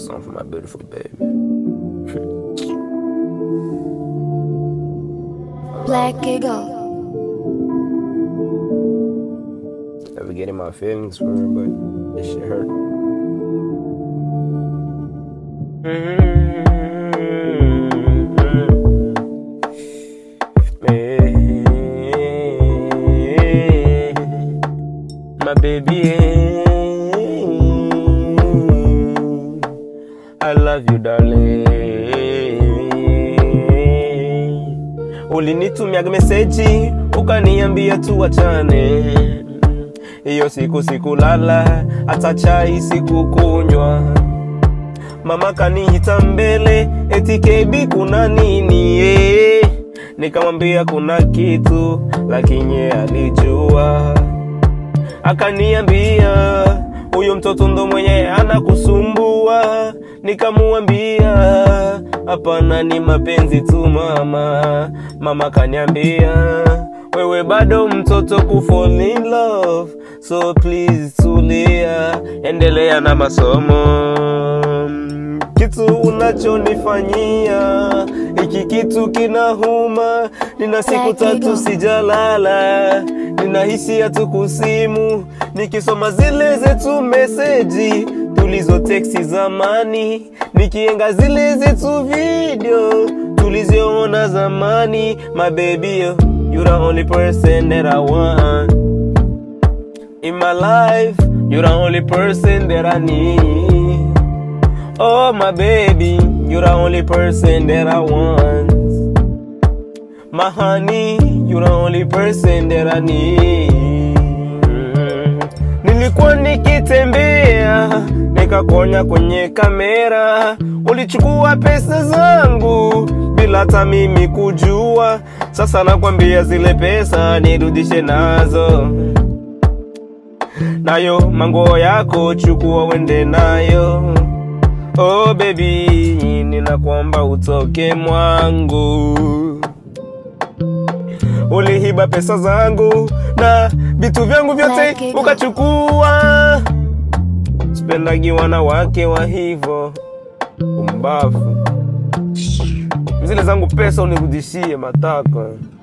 song for my beautiful baby. Black Eagle. Never getting my feelings for her, but this shit hurt. My baby, I love you darling. Ulinitumiaga meseji ukaniambia tuachane, hiyo siku sikulala, hata chai sikukunywa. Mama kaniita mbele, eti KB kuna nini eh? Nikamwambia kuna kitu, lakini yeye alijua akaniambia huyo mtoto ndo mwenye anakusumbua. Nikamuambia hapana, ni mapenzi tu mama. Mama kaniambia wewe bado mtoto ku fall in love, so please tulia, endelea na masomo. Kitu unachonifanyia hiki kitu kinahuma, nina siku tatu sijalala, ninahisi hatukusimu, nikisoma zile zetu meseji tulizo teksi zamani, nikienga zile zetu video tulizoona zamani. My baby, you you the only person that I want in my life. You the only person that I need. Oh my baby, you're the only person that I want. My honey, you're the only person that I need. Nilikuwa nikitembea nikakuonya kwenye kamera, ulichukua pesa zangu bila hata mimi kujua. Sasa nakwambia zile pesa nirudishe nazo, nayo manguo yako chukua wende nayo. Oh baby, ninakuomba utoke mwangu. Ulihiba pesa zangu na vitu vyangu vyote Like it. ukachukua. Sipendagi wanawake wa hivyo umbavu. Zile zangu pesa unirudishie matako.